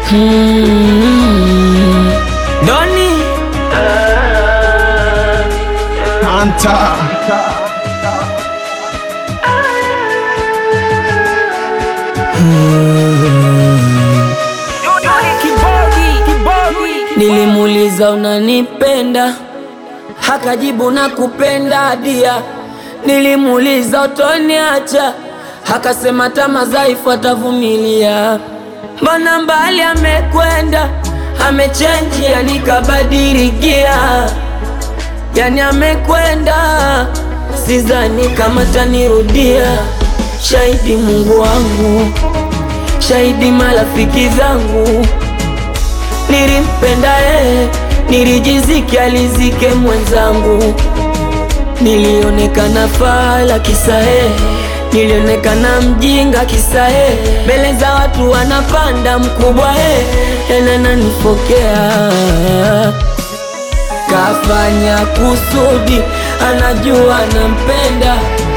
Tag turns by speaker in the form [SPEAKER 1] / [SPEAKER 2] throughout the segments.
[SPEAKER 1] Hmm. Doni
[SPEAKER 2] Anta
[SPEAKER 1] Nilimuuliza unanipenda, hakajibu na kupenda dia. Nilimuuliza utoniacha, hakasema tama dhaifu atavumilia. Mbona mbali amekwenda, amechenji, yani kabadili gia, yani amekwenda, sidhani kama tanirudia. Shahidi Mungu wangu, shahidi marafiki zangu Nilimpenda yeye, nilijiziki alizike mwenzangu. Nilionekana fala kisa yeye, nilionekana mjinga kisa yeye. Mbele za watu wanapanda mkubwa yeye, tena nanifokea. Kafanya kusudi, anajua nampenda.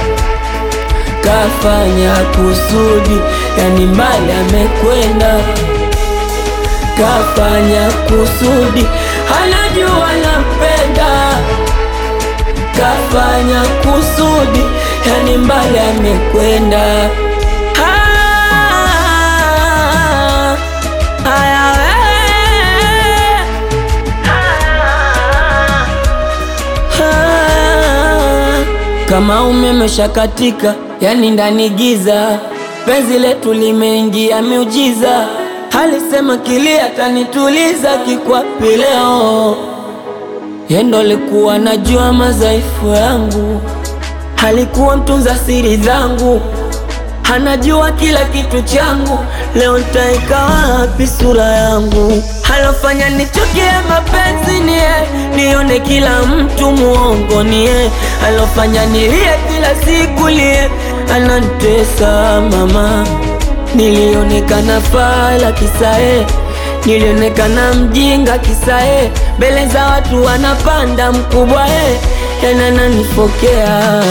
[SPEAKER 1] Kafanya kusudi, yani mbali amekwenda kafanya kusudi, anajua nampenda. Kafanya kusudi, yani mbali amekwenda. Ah, haya we. Ah, kama umeme shakatika, yani ndani giza, penzi letu limeingia miujiza. Alisema kili atanituliza kikwapi leo, yendo likuwa najua madhaifu yangu, alikuwa mtunza siri zangu, anajua kila kitu changu. Leo nitaika wapi sura yangu? Alofanya nichukie mapenzi ni yeye, nione kila mtu muongo ni yeye, alofanya nilie kila siku lie, anantesa mama Nilionekana fala kisa e, nilionekana mjinga kisa e, mbele za watu wanapanda mkubwa e, tena nanifokea.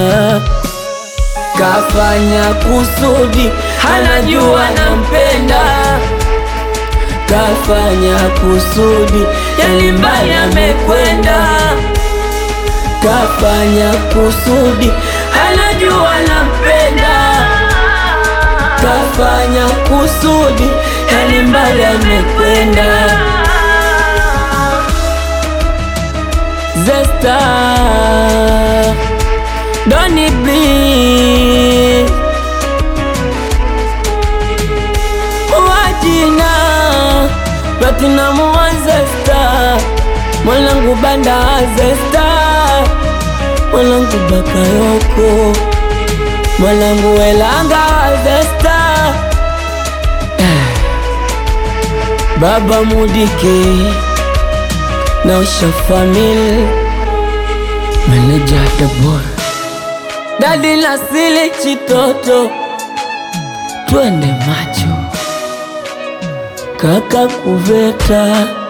[SPEAKER 1] Kafanya kusudi, anajua nampenda. Kafanya kusudi, yani mbali amekwenda. Kafanya kusudi, anajua nampenda kafanya kusudi, yani mbali amekwenda. Zesta Doni B wajina Platinum wa Zesta mwanangu banda Zesta mwanangu Bakayoko mwanangu Welanga Zesta Baba Mudike na Usha Family Meneja Dabor Dadi Nasili Chitoto Twende macho Kaka Kuveta